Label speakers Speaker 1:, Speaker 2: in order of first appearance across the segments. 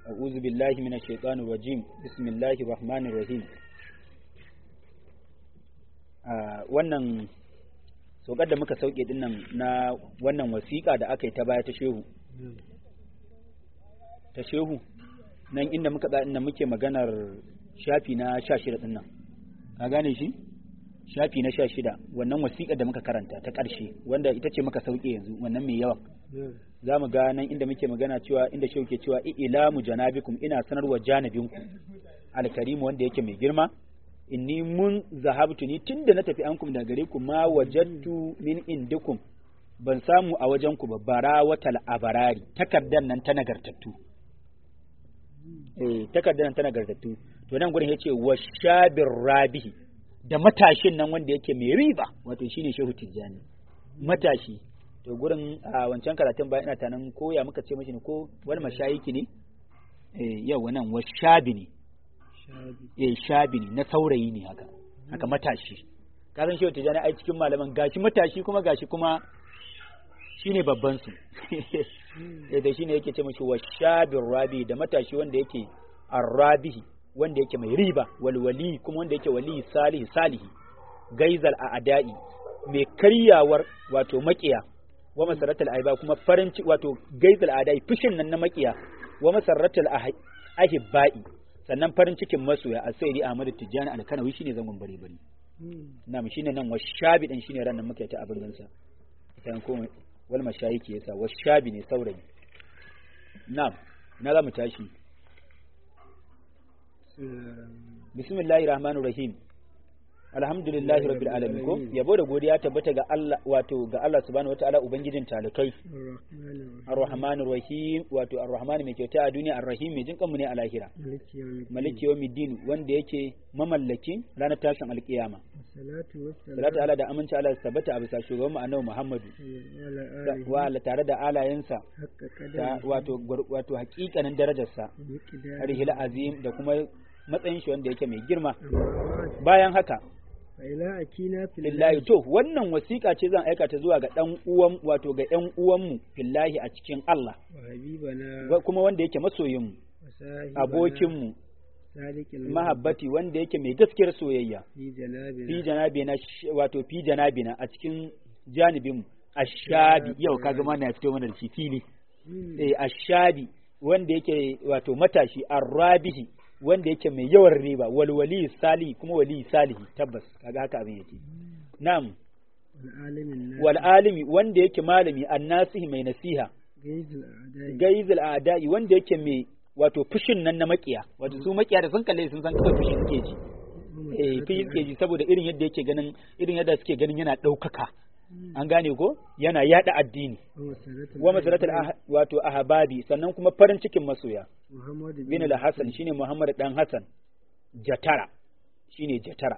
Speaker 1: أعوذ بالله من الشيطان الرجيم بسم الله الرحمن الرحيم wannan saukar da muka sauke dinnan na wannan wasiƙa da aka yi ta baya ta shehu ta shehu nan inda muka tsaya inda muke maganar shafi na sha shida dinnan ka gane shi shafi na sha shida wannan wasiƙar da muka karanta ta ƙarshe wanda ita ce muka sauke yanzu wannan mai yawan za mu ga nan inda muke magana cewa inda shehu ke cewa ilamu janabikum ina sanarwa janabinku alkarimu wanda yake mai girma inni mun zahabtu ni tunda na tafi ankum daga gare ku ma wajattu min indikum ban samu a wajen ku ba bara watal abarari takardar nan ta nagartattu eh takardar nan ta nagartattu to nan gurin yace washabir rabihi da matashin nan wanda yake mai riba wato shine shehu tijjani matashi to gurin a wancan karatun bayan ina tanan ko ya muka ce mashi ne ko wani mashayiki ne eh yau wannan washabi ne eh shabi ne na saurayi ne haka haka matashi ka san shehu tijani ai cikin malaman gashi matashi kuma gashi kuma shine babban su eh da shine yake ce mashi washabir rabi da matashi wanda yake arrabihi wanda yake mai riba walwali kuma wanda yake wali salihi salihi gaizal a adai mai karyawar wato makiya wa masaratul aiba kuma farin wato gaizal adai fushin nan na makiya wa masaratul ahibbai sannan farin cikin masoya a sai Ahmad Tijjani Alkanawi shine zangon bare bare na'am shine nan washabi din shine ran nan muke ta abin sa dan ko wal mashayiki yasa washabi ne saurayi na'am na za mu tashi bismillahir rahmanir rahim alhamdulillahi rabbil alamin ko yabo da godiya tabbata ga Allah wato ga Allah subhanahu wataala ubangijin talikai arrahmanir rahim wato arrahman mai kyauta a duniya arrahim mai jinkan mu ne a lahira maliki yawmiddin wanda yake mamallakin ranar tashin alkiyama salatu ala da aminci ala tabbata a bisa shugaban mu annabi muhammadu wa ala tare da alayensa wato wato hakikanin darajarsa arihil azim da kuma matsayin shi wanda yake mai girma bayan haka lillahi to wannan wasiƙa ce zan aika ta zuwa ga ɗan uwan wato ga ƴan uwanmu fillahi a cikin Allah kuma wanda yake masoyin mu abokin mu mahabbati wanda yake mai gaskiyar soyayya fi janabina wato fi janabina a cikin janibin mu ashabi yau kaga mana ya fito mana da shi fili eh ashabi wanda yake wato matashi arrabihi wanda yake mai yawan riba walwali sali kuma wali salihi tabbas kaga haka abin yake na'am wal alimi wanda yake malami annasihi mai nasiha gaizul a'da'i wanda yake mai wato fushin nan na makiya wato su makiya da sun kalle sun san kawai fushi suke ji eh fushi suke ji saboda irin yadda yake ganin irin yadda suke ganin yana ɗaukaka an gane ko yana yada addini wa masaratul wato ahbabi sannan kuma farin cikin masoya bin al-hasan shine muhammad dan hasan jatara shine jatara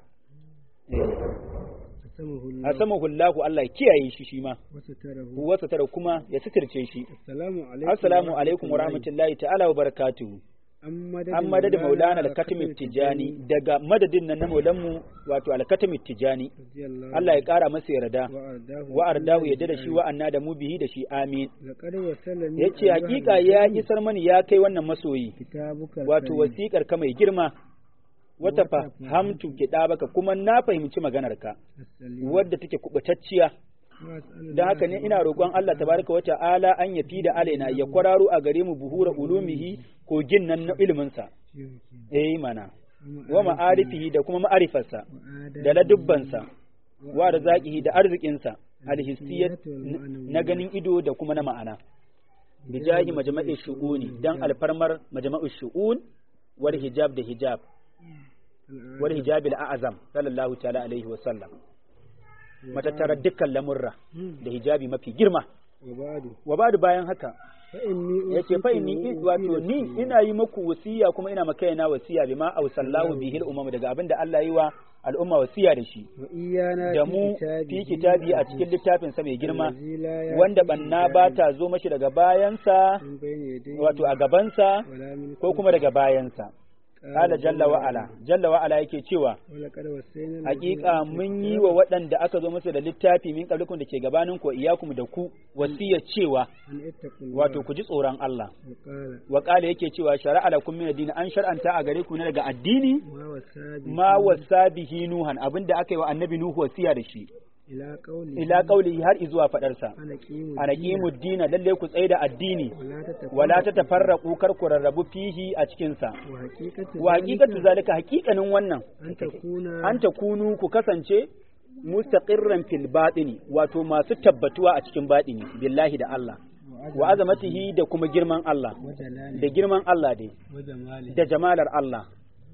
Speaker 1: asamahu Allah Allah ya kiyaye shi shi ma wasa tara kuma ya sitirce shi assalamu alaikum wa rahmatullahi ta'ala wa barakatuhu an madadin maulana al-katimi tijani daga madadin nan na maulanmu wato al-katimi tijani Allah ya kara masa yarda wa ardahu ya da shi wa anna da mu bihi da shi amin yace hakika ya isar mani ya kai wannan masoyi wato wasiƙar ka mai girma wata fahamtu baka kuma na fahimci maganarka wadda take kubutacciya da haka ne ina roƙon Allah tabaraka wa ta'ala an ya fi da alaina ya kwararo a gare mu buhura ulumihi kogin nan na iliminsa eh mana wa ma'arifihi da kuma ma'arifarsa da ladubbansa wa arzaqihi da arzikinsa alhissiyat na ganin ido da kuma na ma'ana bijahi majma'i shu'uni dan alfarmar majma'u shu'un wal hijab da hijab wal hijab al-a'zam sallallahu ta'ala alaihi wa sallam matattarar dukkan lamurra da hijabi mafi girma wa badu bayan haka yace fa inni wato ni ina yi maku wasiya kuma ina maka yana wasiya bima ausallahu bihi al-umam daga abin da Allah yi wa al'umma wasiya da shi da mu fi kitabi a cikin littafin sa mai girma wanda banna ba ta zo mashi daga bayansa wato a gabansa ko kuma daga bayansa Ala jalla wa ala jalla wa ala yake cewa hakika mun yi wa waɗanda aka zo musu da littafi min qablikum da ke gabanin ku iyakum da ku wasiya cewa wato ku ji tsoron Allah wa qala yake cewa shar'a lakum min ad an shar'anta a gare ku ne daga addini ma wasa bihi nuhan abinda aka yi wa annabi nuhu wasiya da shi ila kauli har izuwa fadarsa ana kimu dina lalle ku tsaye da addini wala ta tafarraqu kar ku rarrabu fihi a cikin sa wa haqiqatu zalika haqiqanin wannan an takunu ku kasance mustaqirran fil batini wato masu tabbatuwa a cikin batini billahi da Allah wa azamatihi da kuma girman Allah da girman Allah dai da jamalar Allah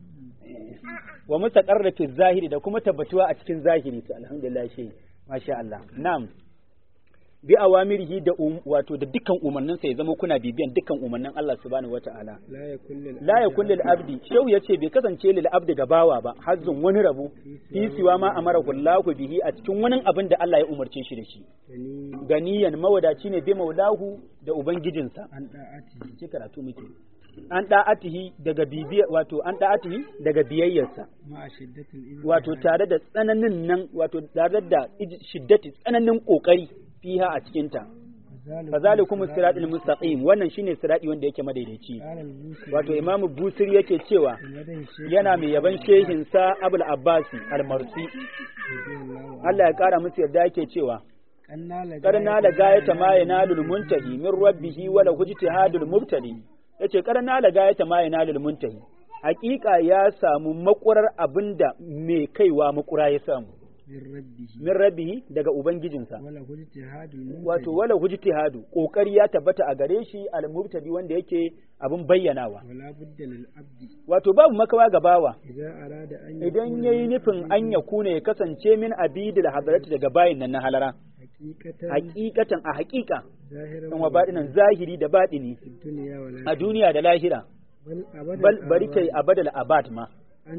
Speaker 1: wa mustaqarra fi zahiri da kuma tabbatuwa a cikin zahiri to alhamdulillah shi masha Allah na'am bi awamirihi da wato da dukkan umarnin sa ya zama kuna bibiyan dukkan umarnin Allah subhanahu wata'ala la yakun lil abdi shau yace bai kasance lil abdi ga bawa ba hazzun wani rabu fi siwa ma amara kullahu bihi a cikin wani abin da Allah ya umarce shi da shi ganiyan mawadaci ne bi maulahu da ubangijinsa an da'ati ki karatu muke an da'atihi daga bibiya wato an da'atihi daga biyayyarsa wato tare da tsananin nan wato tare da shiddati tsananin kokari fiha a cikin ta fazalikum siratul mustaqim wannan shine sirati wanda yake madaidaici wato imamu busiri yake cewa yana mai yaban shehin sa abul abbasi al-marsi Allah ya kara musu yarda yake cewa karna la gayata ma yanalul muntahi min rabbihi wala hujtihadul mubtadi yace karna la gayata ma yanalul muntahi hakika ya samu makurar abinda mai kaiwa makura ya samu min rabbihi daga ubangijinsa wato wala hujtihadu kokari ya tabbata a gare shi al-mubtadi wanda yake abin bayyanawa wato babu makawa ga bawa idan yayi nufin an ya kuna ya kasance min abidil hadarati daga bayin nan na halara hakikatan a hakika dan wa badinan zahiri da badini a duniya da lahira bal bari kai abadal abad ma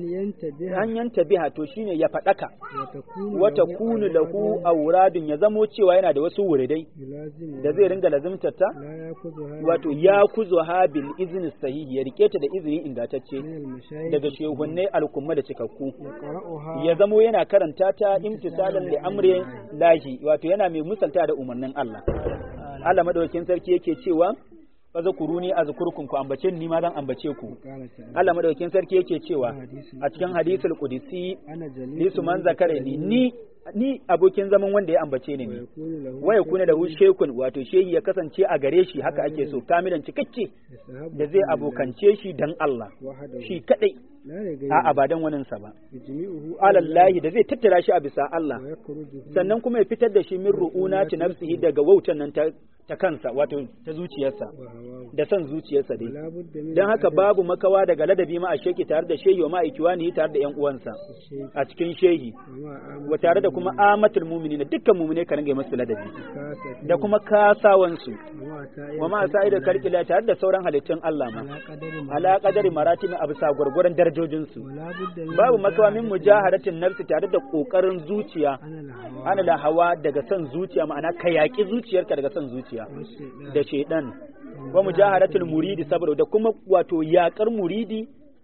Speaker 1: an yanta biha to shine ya faɗaka wata kunu lahu auradun ya zamo cewa yana da wasu wuridai da zai ringa lazimtarta wato ya kuzo ha bil izini sahihi ya rike ta da izini ingantacce daga shehunnai alkumma da cikakku ya zamo yana karanta ta imtisalan li amri lahi wato yana mai musalta da umarnin Allah Allah madaukakin sarki yake cewa fazakuruni azkurkum ku ambace ni ma zan ambace ku Allah madaukakin sarki yake cewa a cikin hadisul qudsi lisu man zakare ni ni ni abokin zaman wanda ya ambace ni ne waya kuna da shekun wato shehi ya kasance a gare shi haka ake so kamilan cikakke da zai abokance shi dan Allah shi kadai a abadan waninsa ba alallahi da zai tattara shi a bisa Allah sannan kuma ya fitar da shi min ru'una ta nafsihi daga wautan nan ta kansa wato ta zuciyarsa da son zuciyarsa dai dan haka babu makawa daga ladabi ma a sheki tare da shehi wa ma ikiwani tare da yan uwansa a cikin shehi wa tare da kuma amatul mu'minina dukkan mu'mine ka ringa masu ladabi da kuma kasawansu wa ma sa'ida kalkila tare da sauran halittun Allah ma ala qadari maratimi a bisa gurgurun darajojinsu babu makawa min mujahadatin nafsi tare da kokarin zuciya ana da hawa daga son zuciya ma'ana ka yaki zuciyarka daga son zuciya da shedan wa mujahadatul muridi saboda da kuma wato yakar muridi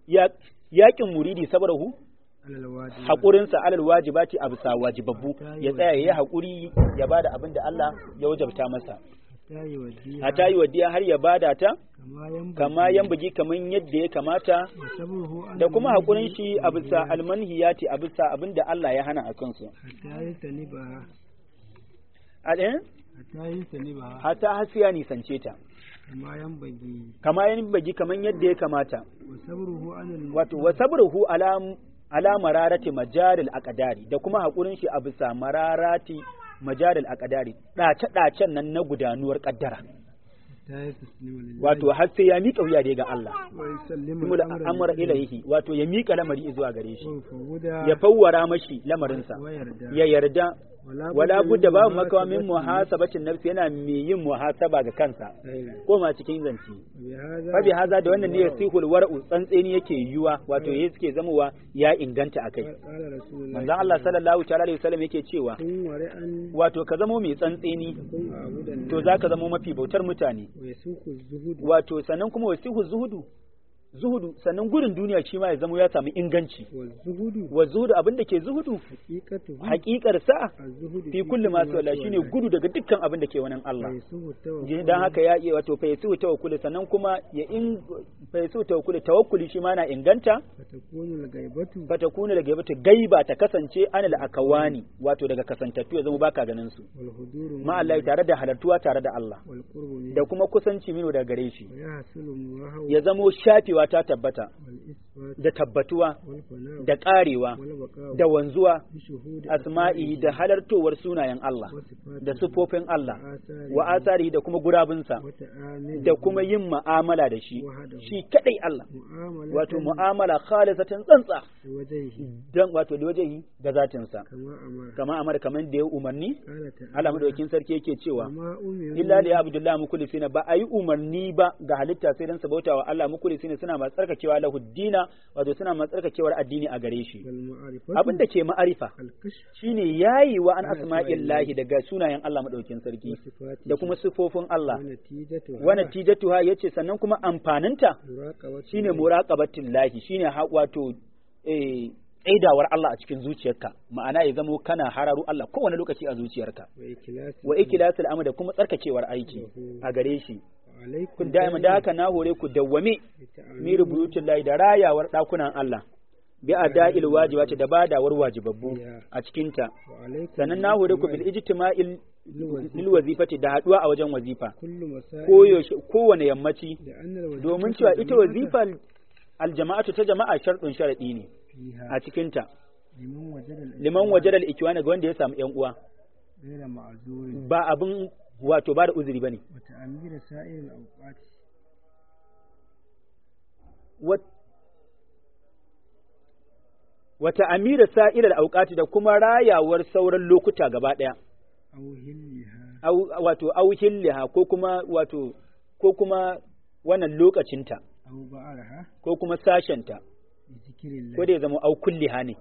Speaker 1: yakin muridi saboda hu haƙurinsa alal wajibati a bisa wajibabbu ya tsaya ya yi haƙuri ya bada abin da Allah ya wajabta masa hata yi wadiya har ya bada ta kama yan bugi kaman yadda ya kamata da kuma haƙurin shi a bisa almanhiyati a bisa abin da Allah ya hana a kansu hata hasiya nisance ta kama yan bagi kaman yadda ya kamata wato wa sabruhu ala ala mararati majaril aqdari da kuma hakurin shi a bisa mararati majaril aqdari dace dacen nan na gudanuwar kaddara wato har sai ya miƙa wuya dai ga Allah kuma amara ilaihi wato ya miƙa lamari zuwa gare shi ya fawwara mashi lamarinsa ya yarda wala budda babu makawa min muhasabatin nafsi yana mai yin muhasaba ga kansa ko ma cikin zanci fa bi haza da wannan ne yasihul war'u tsantseni yake yiwa wato yayi suke zamowa ya inganta akai manzon Allah sallallahu ta'ala alaihi wasallam yake cewa wato ka zamo mai tsantseni to zaka zamo mafi bautar mutane wato sannan kuma wasihu zuhudu zuhudu sannan gudun duniya shi ma ya zama ya samu inganci
Speaker 2: والزهد
Speaker 1: wa zuhudu abin da ke zuhudu
Speaker 2: حقيقته
Speaker 1: haƙiƙar sa
Speaker 2: الزهد
Speaker 1: fi kulli ma wala shine gudu daga dukkan abin da ke wannan Allah
Speaker 2: فيسوه التوكل
Speaker 1: Ji- dan haka ya iya wato fa yasu tawakkuli sannan kuma ya in fa yasu tawakkuli tawakkuli shi ma na inganta
Speaker 2: فتكون الغيبة
Speaker 1: fatakuna daga yabata gaiba ta kasance anil akawani wato daga kasantattu ya zama baka ganin su
Speaker 2: والحضور
Speaker 1: ma Allah tare da halartuwa tare da Allah
Speaker 2: والقرب منه
Speaker 1: da kuma kusanci mino daga gare shi
Speaker 2: ويحصل المراه
Speaker 1: ya zamo shafewa ta tabbata
Speaker 2: والإثبات
Speaker 1: da tabbatuwa
Speaker 2: والفناء
Speaker 1: da karewa
Speaker 2: والبقاء
Speaker 1: da wanzuwa
Speaker 2: بشهود
Speaker 1: asma'i da halartowar sunayen Allah
Speaker 2: وصفاته
Speaker 1: da sifofin Allah
Speaker 2: وآثاره
Speaker 1: wa asari da kuma gurabinsa
Speaker 2: وتعامله
Speaker 1: da kuma yin mu'amala da shi
Speaker 2: وحده
Speaker 1: shi kadai Allah
Speaker 2: معاملة
Speaker 1: wato mu'amala khalisatan tsantsa
Speaker 2: بوجهه
Speaker 1: dan wato da wajehi ga zatinsa
Speaker 2: كما أمر
Speaker 1: kama amar kaman da ya umarni
Speaker 2: قال تعالى
Speaker 1: Allah madaukakin sarki yake cewa
Speaker 2: وما أمروا
Speaker 1: illa li abdullahi mukhlisina ba ayi umarni ba ga halitta sai dan sabauta wa Allah mukhlisina suna masu tsarkakewa lahu dina wato suna masu tsarkakewar addini a gare shi
Speaker 2: والمعرفة
Speaker 1: abin da ke ma'arifa
Speaker 2: الكشف
Speaker 1: shine yayi wa an
Speaker 2: Ana
Speaker 1: asma'illahi daga sunayen Allah madaukakin sarki
Speaker 2: وصفاته
Speaker 1: da kuma sifofin Allah
Speaker 2: ونتيجتها
Speaker 1: wa natijatuha yace sannan kuma amfaninta
Speaker 2: مراقبة
Speaker 1: shine muraqabatillahi shine ha- wato eh tsaidawar Allah a cikin zuciyarka ma'ana ya zamo kana hararu Allah kowane lokaci a zuciyarka
Speaker 2: وإكلاس
Speaker 1: wa ikilasul amr da kuma tsarkakewar aiki a gare shi
Speaker 2: عليكم
Speaker 1: kun da'iman da haka na hore ku dawwame mi rubutun layi da rayawar dakunan Allah bi ada'il wajibati da badawar wajibabbu a cikin ta
Speaker 2: وعليكم
Speaker 1: sannan na hore ku bil ijtima'il lil wazifati da haduwa a wajen wazifa
Speaker 2: كل مسائل
Speaker 1: koyaushe kowane yammaci
Speaker 2: لأن الوظيفة
Speaker 1: domin cewa ita wazifa aljama'atu ta jama'a sharɗin sharaɗi ne
Speaker 2: فيها
Speaker 1: a cikin ta
Speaker 2: لمن وجد الإسلام
Speaker 1: liman wajadal ikwana ga wanda ya samu yan uwa
Speaker 2: غير معذور
Speaker 1: ba abin wato ba da uzuri bane
Speaker 2: وتأمير سائر الأوقات
Speaker 1: Wat- wata amira sa'ilar auƙati da kuma rayawar sauran lokuta gaba ɗaya,
Speaker 2: أو هلها
Speaker 1: au- wato auhilliha ko kuma wato ko kuma wannan lokacinta
Speaker 2: أو بعرها
Speaker 1: ko kuma sashenta
Speaker 2: بذكر الله
Speaker 1: ko da ya zama au kulliha ne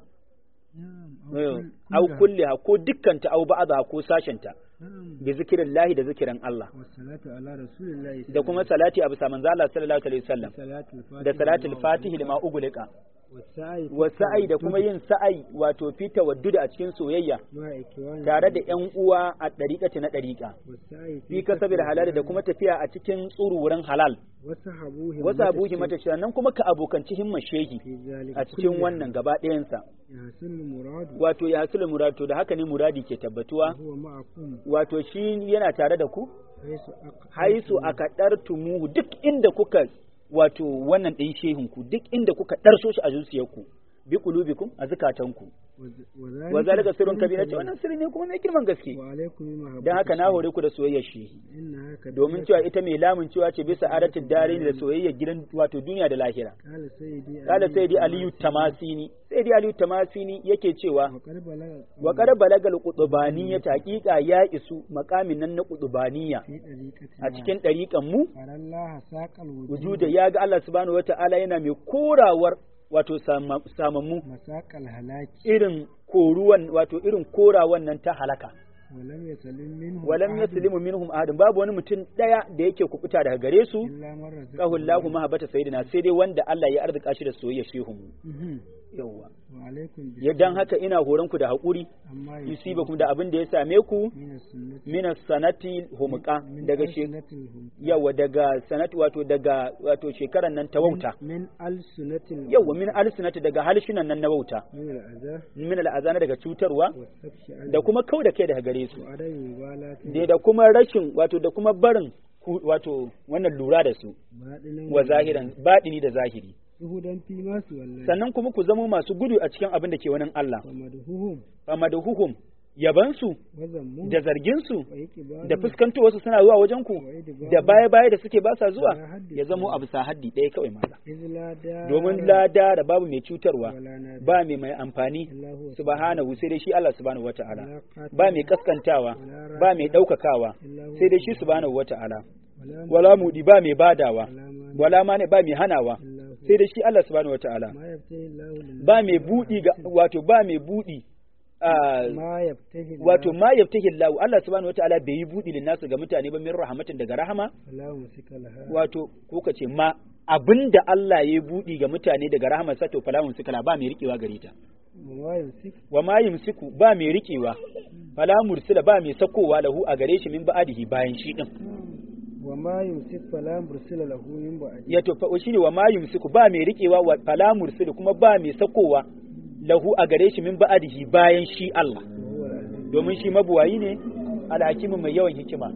Speaker 2: نعم
Speaker 1: au
Speaker 2: كل-
Speaker 1: kulliha ko dukkanta au ba'dha ko sashenta
Speaker 2: نعم
Speaker 1: bi zikirin lahi da zikirin Allah
Speaker 2: والصلاة على رسول الله صلى
Speaker 1: da kuma salati a bisa manzo Allah sallallahu alaihi wasallam
Speaker 2: صلاة الفاتحة
Speaker 1: da salatul fatihi lima ugulika
Speaker 2: والسعي في
Speaker 1: wa sa'i da
Speaker 2: التوجه
Speaker 1: kuma yin sa'i wato fi tawadduda a cikin soyayya
Speaker 2: مع إكوان
Speaker 1: tare da ƴan uwa a ɗariƙati na ɗariƙa
Speaker 2: والسعي
Speaker 1: fi kasabil halal da kuma tafiya a cikin tsururin halal
Speaker 2: وصحبوه
Speaker 1: wasu abuhi mata cewa nan kuma ka abokanci himman shehi
Speaker 2: في ذلك
Speaker 1: a cikin
Speaker 2: كله
Speaker 1: wannan gaba ɗayansa
Speaker 2: يحصل المراد
Speaker 1: wato ya hasul murad to da haka ne muradi ke tabbatuwa
Speaker 2: وهو معكم
Speaker 1: wato shi yana tare da ku
Speaker 2: حيث أق-
Speaker 1: haisu aka ɗartumuhu duk inda kuka wato wannan ɗin shehinku duk inda kuka ɗarso shi a zuciyarku bi qulubikum a zukatanku
Speaker 2: وذ-
Speaker 1: wa zalika sirrun
Speaker 2: سر
Speaker 1: kabira ce
Speaker 2: كبير.
Speaker 1: wannan sirri ne kuma mai girman gaske
Speaker 2: وعليكم بمحبة
Speaker 1: dan haka na hore ku da soyayyar shehi
Speaker 2: إنها كبيرة.
Speaker 1: domin cewa ita mai lamun cewa ce bisa adatin dare da soyayyar gidan wato duniya da lahira
Speaker 2: قال سيدي
Speaker 1: kala
Speaker 2: علي
Speaker 1: sayyidi aliyu tamasini sayyidi aliyu tamasini yake cewa
Speaker 2: وقد بلغ
Speaker 1: wa qad balagal qutbaniyya taqiqa ya isu maqamin nan na qutbaniyya
Speaker 2: في طريقتنا
Speaker 1: a cikin ɗariƙan mu
Speaker 2: أرى الله ساق الوجود
Speaker 1: wujuda ya ga Allah subhanahu wata'ala yana mai korawar wato sama- samammu
Speaker 2: مساق الهلاك
Speaker 1: irin koruwan wato irin korawan nan ta halaka
Speaker 2: ولم يسلم منه
Speaker 1: walam yaslimu minhum ahadun babu wani mutum daya da yake kubuta daga gare su
Speaker 2: إلا من رزقه
Speaker 1: qahullahu mahabbata sayyidina sai dai wanda Allah ya arzika shi da soyayya shehu mu
Speaker 2: مهم.
Speaker 1: yawa
Speaker 2: وعليكم
Speaker 1: ya dan haka ina horon ku da hakuri
Speaker 2: أما
Speaker 1: yusibakum da abin da ya same ku
Speaker 2: من السنة
Speaker 1: min sanati humqa
Speaker 2: من
Speaker 1: daga she
Speaker 2: ألسنة الهم
Speaker 1: yawa daga sanati wato daga wato shekaran nan ta wauta
Speaker 2: من ألسنة الهم
Speaker 1: yawa min alsinati daga halshinan nan na wauta
Speaker 2: من الأذى
Speaker 1: min al'azana daga cutarwa
Speaker 2: والسفش عنه
Speaker 1: da kuma kau da kai daga gare su
Speaker 2: وعدم مبالاة
Speaker 1: da da kuma rashin wato da kuma barin ku- wato wannan lura da su
Speaker 2: باطنا
Speaker 1: wa zahiran baɗini da zahiri
Speaker 2: zuhudan fi ma su wallahi
Speaker 1: sannan kuma ku zama masu gudu a cikin abin da ke wani Allah
Speaker 2: wa madhuhum
Speaker 1: amma da huhum yabansu
Speaker 2: wa zammu
Speaker 1: da zarginsu
Speaker 2: wa iqbalu
Speaker 1: da fuskantowarsu suna zuwa wajen ku
Speaker 2: wa idbaru
Speaker 1: da baya baya da suke ba sa zuwa
Speaker 2: Ya haddace.
Speaker 1: ya zamo abu sa haddi ɗaya kawai mala
Speaker 2: iz la da
Speaker 1: domin lada da babu mai cutarwa
Speaker 2: wala na
Speaker 1: ba mai mai amfani
Speaker 2: Allahu wa
Speaker 1: subhanahu sai dai shi Allah subhanahu wata'ala
Speaker 2: wala qatil
Speaker 1: ba mai kaskantawa ba mai ɗaukakawa
Speaker 2: Allahu
Speaker 1: sai dai shi subhanahu wata'ala
Speaker 2: wala
Speaker 1: wala mudi ba mai badawa
Speaker 2: wala ma
Speaker 1: wala ma ne ba mai hanawa
Speaker 2: Allahu
Speaker 1: sai dai shi Allah subhanahu wata'ala
Speaker 2: ma yaftahi Allahu lin
Speaker 1: ba mai budi ga wato ba mai budi a
Speaker 2: ma yaftahi
Speaker 1: wato ma yaftahi Allah Allah subhanahu wata'ala bai yi budi lin nasu ga mutane ba min rahmatin daga rahama
Speaker 2: Allahu musika laha
Speaker 1: wato ko ka ce ma abinda Allah ya buɗi ga mutane daga rahmarsa to falahun sukala ba mai riƙewa gare ta
Speaker 2: wa yumsik
Speaker 1: wa ma yumsiku ba mai riƙewa fala mursila ba mai sakowa lahu a gare shi min ba'adihi bayan shi din
Speaker 2: wa ma yumsik fala mursila lahu min ba'di
Speaker 1: ya to fa shine wa ma yumsiku ba mai riƙewa wa fala mursila kuma ba mai sakowa lahu a gare shi min ba'adihi bayan shi Allah
Speaker 2: huwa al-aziz
Speaker 1: domin shi mabuwayi ne alhakimin mai yawan hikima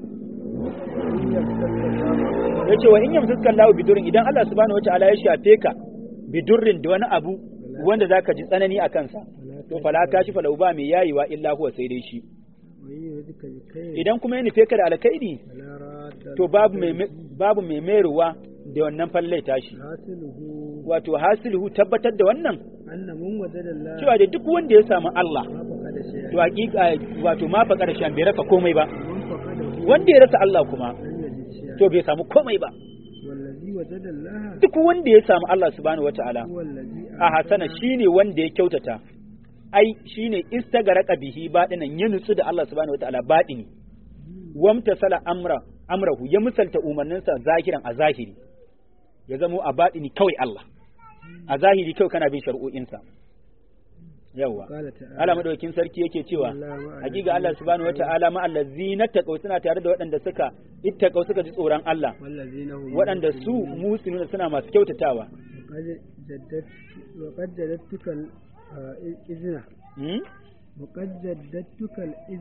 Speaker 1: ya ce wa in yamsaskan lahu bidurrin idan Allah subhanahu wa ta'ala ya shafe ka bidurrin da wani abu wanda zaka ji tsanani a kansa to fala kashi falau ba mai yayiwa illa huwa sai dai shi
Speaker 2: wa yudika bi khayr
Speaker 1: idan kuma ya nufe ka da alkhairi
Speaker 2: fala radda
Speaker 1: to babu mai babu mai mayarwa da wannan falle tashi
Speaker 2: hasiluhu
Speaker 1: wato hasiluhu tabbatar da wannan
Speaker 2: anna mun wajada Allah
Speaker 1: cewa da duk wanda ya samu Allah
Speaker 2: ma faqada shay'an
Speaker 1: to hakika wato ma fa karshen bai rasa komai ba
Speaker 2: man faqada
Speaker 1: wanda ya rasa Allah kuma
Speaker 2: lam yajid shay'an
Speaker 1: to bai samu komai ba
Speaker 2: wallazi wajada Allah
Speaker 1: duk wanda ya samu Allah subhanahu wataala
Speaker 2: huwa allazi
Speaker 1: a hasana shine wanda ya kyautata ai shine istagaraka bihi badinan ya nutsu da Allah subhanahu wataala badini wamtasala amra amrahu ya misalta umarninsa zahiran a zahiri ya zamo a badini kawai Allah a zahiri kawai kana bin shari'o'insa yawa
Speaker 2: qala ta'ala
Speaker 1: Allah madaukakin sarki yake cewa hakika Allah subhanahu wataala ma allazina taqaw suna tare da waɗanda suka ittaqaw suka ji tsoron Allah
Speaker 2: wallazina hum
Speaker 1: waɗanda su musulmuna suna masu kyautatawa
Speaker 2: وقد جددت وقد جددتك الإذن
Speaker 1: hmm?
Speaker 2: وقد جددتك الإذن